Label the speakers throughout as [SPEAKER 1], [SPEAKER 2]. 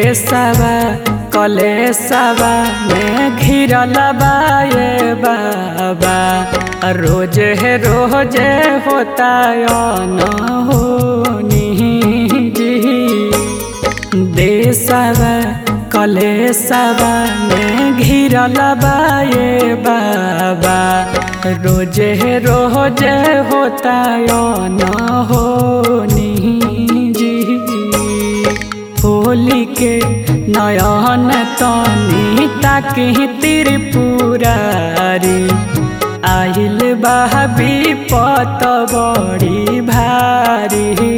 [SPEAKER 1] देशवा कलेशवा में घिरल बा ये बाबा रोज है रोज होता न होनी जी देशवा कलेशवा में घिरल बा ये बाबा रोज है रोज होता न होनी जी होली के नयन तनी ताकि त्रिपुरारी आइल बा विपत बड़ी भारी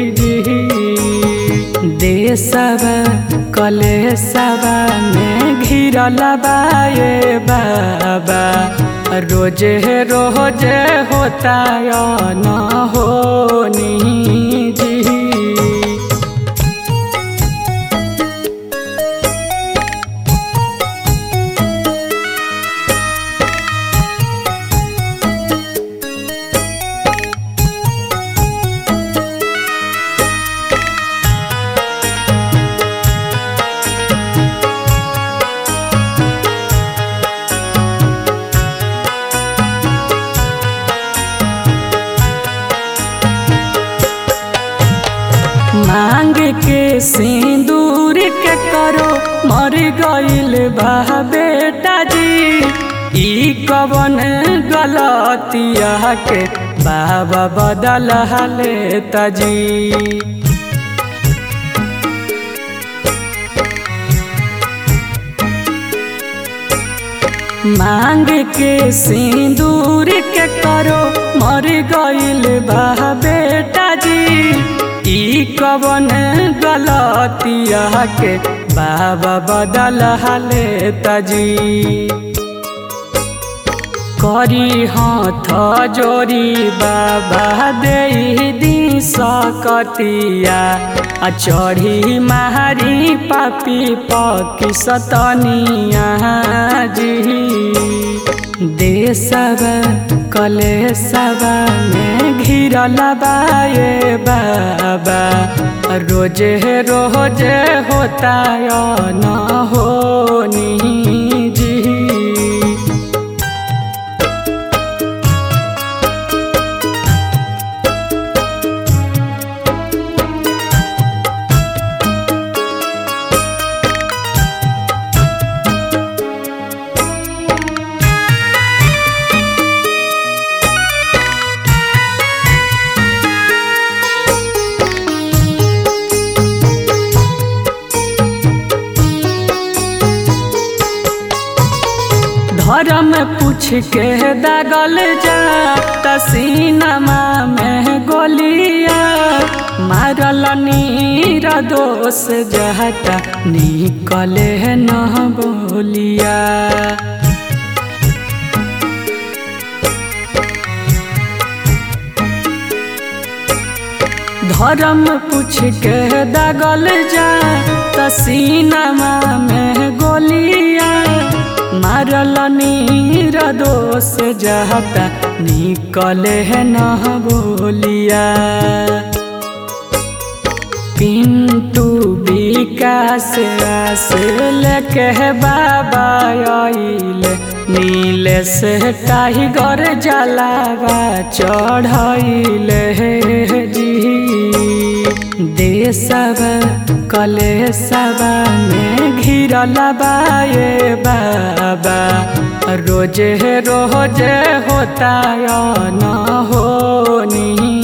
[SPEAKER 1] देशवा कलेशवा में घिरल बा ये बाबा रोज रोज होता न होनी जी मांग के सिंदूर के करो मर गइल बा बेटा जी ई कवन गलतिया के बाबा बदल लेता जी मांग के सिंदूर के करो मर गइल बा बेटा जी ई कवन गलतिया के बाबा बदल लेता जी करी हाथ जोरी बाबा दे दी सकतिया आ चढ़ी मारी पापी पकी सतनिया जी देशवा कलेशवा में घिरल बा ये बाबा रोज रोज होता न होनी जी धर्म पूछ के दागल जा तसीनमा में गोलिया मारल नीर दोष जहता निकले न बोलिया धर्म पूछ के दागल जा तसीनमा में गोलिया मारल नीर दोष जहता निकले न बोलिया पिंटू विकास आस लेके बाबा आइल नील से टाइगर जलावा चढ़ैल जी देशवा कलेशवा में घिरल बा ये बाबा रोज रोज होता न होनी